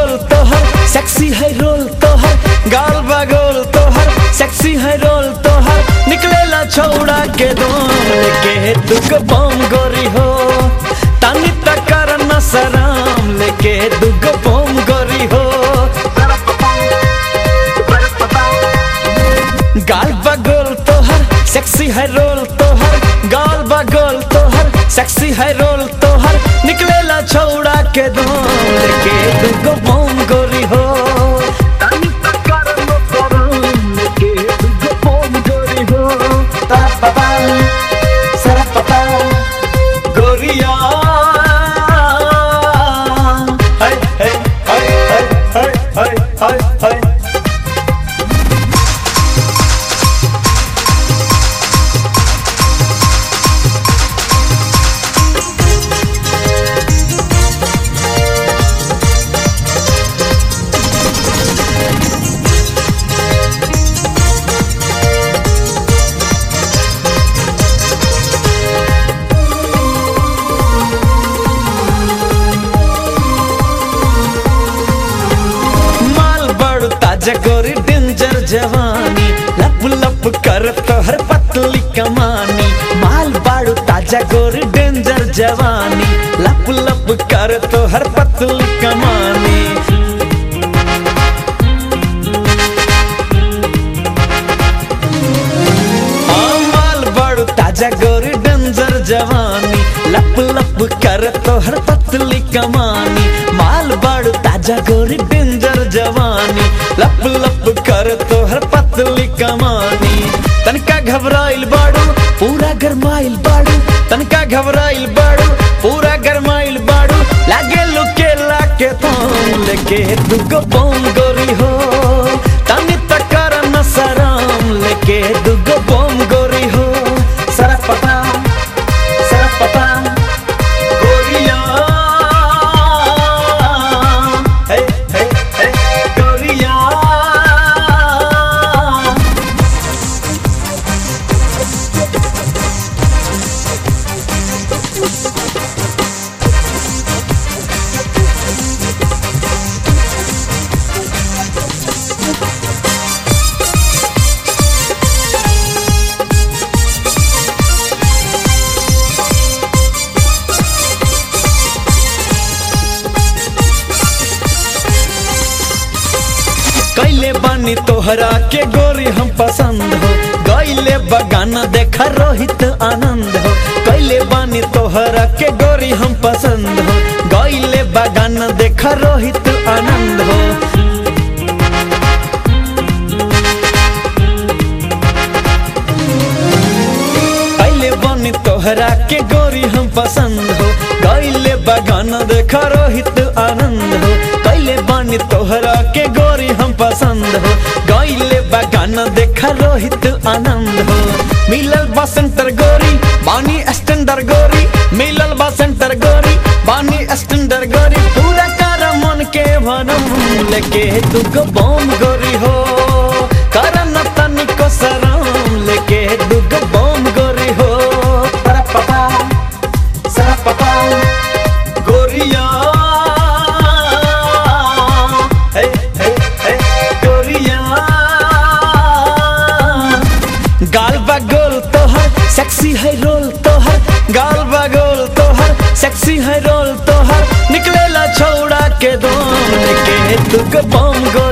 गोल तोहर सेक्सी है रोल तोहर गाल बगोल तोहर सेक्सी है रोल तोहर निकलेला छौड़ा के दोन लेके दुग बम गोरी हो तानी तकर न सराम लेके दुग बम गोरी हो गाल बगोल तोहर सेक्सी है रोल तोहर गाल बगोल तोहर सेक्सी है रोल तोहर निकलेला छौड़ा के दोन लेके दुगो बम गोरी हो तानी तकर न सराम लेके दुगो बम गोरी हो ता-पा-पा, सा-पा-पा, गोरिया हाय हाय हाय हाय हाय हाय हाय माल बड़ ताजा गोरी डेंजर जवानी लप लप कर तोहर पतली कमानी माल बड़ ताजा गोरी डेंजर जवानी लप लप कर तोहर पतली कमानी हाँ, माल बड़ ताजा गोरी डेंजर जवानी लप लप कर तोहर पतली कमानी माल बड़ ताजा गोरी डेंजर जवानी लप लप कर तोहर पतली कमानी तनका घबराइल बाड़ू पूरा गरमाइल बाड़ू तनका घबराइल बाड़ू पूरा गरमाइल बाड़ू लागे लुके लाके थाम लेके दुगो बम गोरी हो तनी तकर न सराम लेके दुगो बम गोरी हो सरपता सरपता गोरिया हे हे हे गोरिया कैले बानी तोहरा के गोरी हम पसंद हो गैले बगाना देखा रोहित आनंद हो कैले बानी तोहरा के गोरी हम पसंद हो गैले बगाना देखा रोहित आनंद हो कैले बानी तोहरा के गोरी हम पसंद हो गैले बगाना देखा रोहित आनंद हो कैले बानी तोहरा के गोरी हम पसंद हो गैले बगाना देखा रोहित आनंद हो मिलल बसंतर गोरी बानी स्टैंडर गोरी मिलल बसंतर गोरी बानी स्टैंडर गोरी पूरा कर मन के भरम लेके दुगो बम गोरी हो करन तनिको सराम लेके दुगो बम गोरी हो परपपा सरपपा गोरिया हे हे हे गोरिया गाल बगोल तोहर सेक्सी है रोल तोहर गाल बगोल तोहर सेक्सी है रोल तोहर निकलेला छौड़ा के दोन के दुग बम गोरी